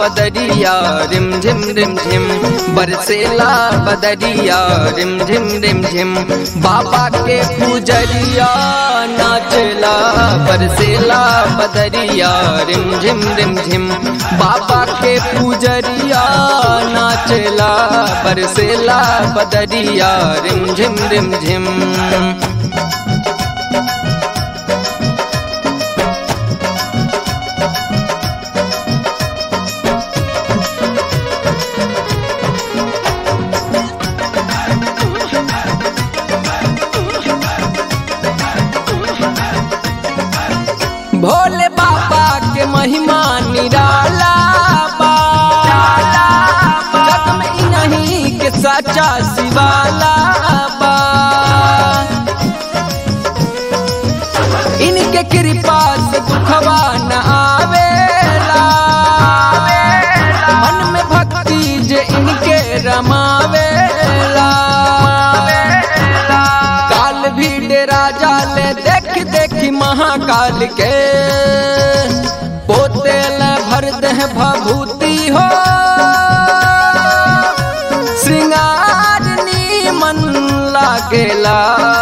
बदरिया रिम झिम रिम झिम बरसेला बदरिया रिम झिम रिम झिम बाबा के पूजरिया नाचला बरसेला बदरिया रिम झिम रिम झिम बाबा के पूजरिया नाचला बरसेला बदरिया रिम झिम रिम झिम भोले बाबा के महिमा निराला बा जग में ही नहीं के सच्चा शिवाला बा इनके कृपा से दुखवा न आवेला मन में भक्ति जे इनके रमावेला काल भी डेरा जाले देख देख महाकाल के पोते ल भर देह भभूति हो श्रृंगार मन लागेला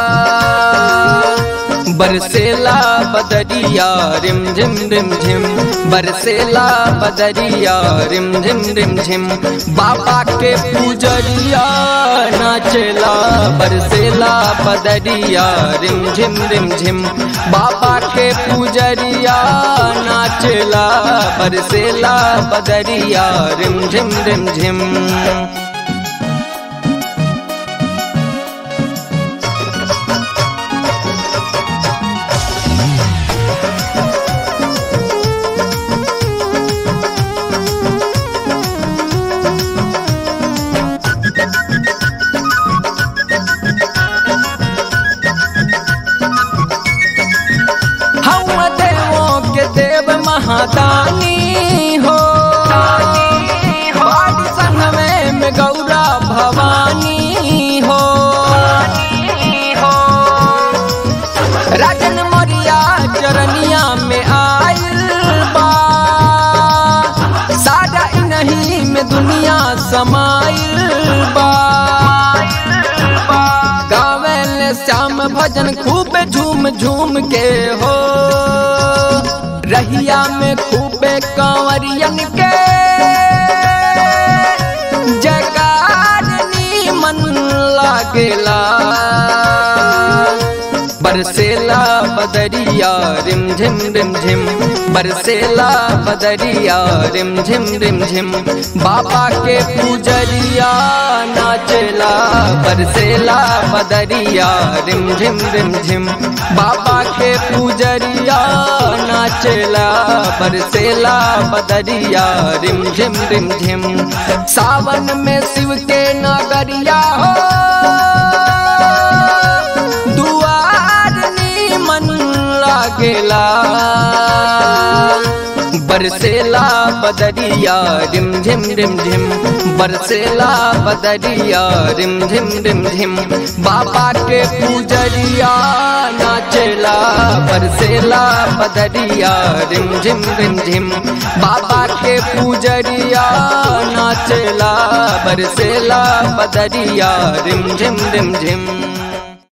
बरसेला बदरिया रिम झिम रिम झिम बरसेला बदरिया रिम झिम रिम झिम बाबा के पूजरिया नाचेला बरसेला बदरिया रिम झिम रिम झिम बाबा के पूजरिया नाचेला बरसेला बदरिया रिम झिम रिम झिम हम देवों के देव महादानी हो बाड़ी संगमे में गौरा भवानी हो राजन मोरिया चरनिया में आयल बा सारा इन्हीं में दुनिया समाइल बा गावेल श्याम भजन खूब झूम झूम के हो रहिया में खूबे कांवरियन के जगार मन लागेला बरसेला बदरिया रिम झिम रिम झिम बरसेला बदरिया रिम झिम रिम झिम बाबा के पूजरिया नाचेला बरसेला बदरिया रिम झिम रिम झिम बाबा के पूजरिया नाचेला बरसेला बदरिया रिम झिम रिम झिम सावन में शिव के नगरिया हो दुआर मन लागेला बरसेला बदरिया रिम झिम रिम झिम बरसेला बदरिया रिम झिम रिम झिम बाबा के पूजरिया नाचेला बरसेला बदरिया रिम झिम रिम झिम बाबा के पूजरिया नाचेला बरसेला बदरिया रिम झिम रिम झिम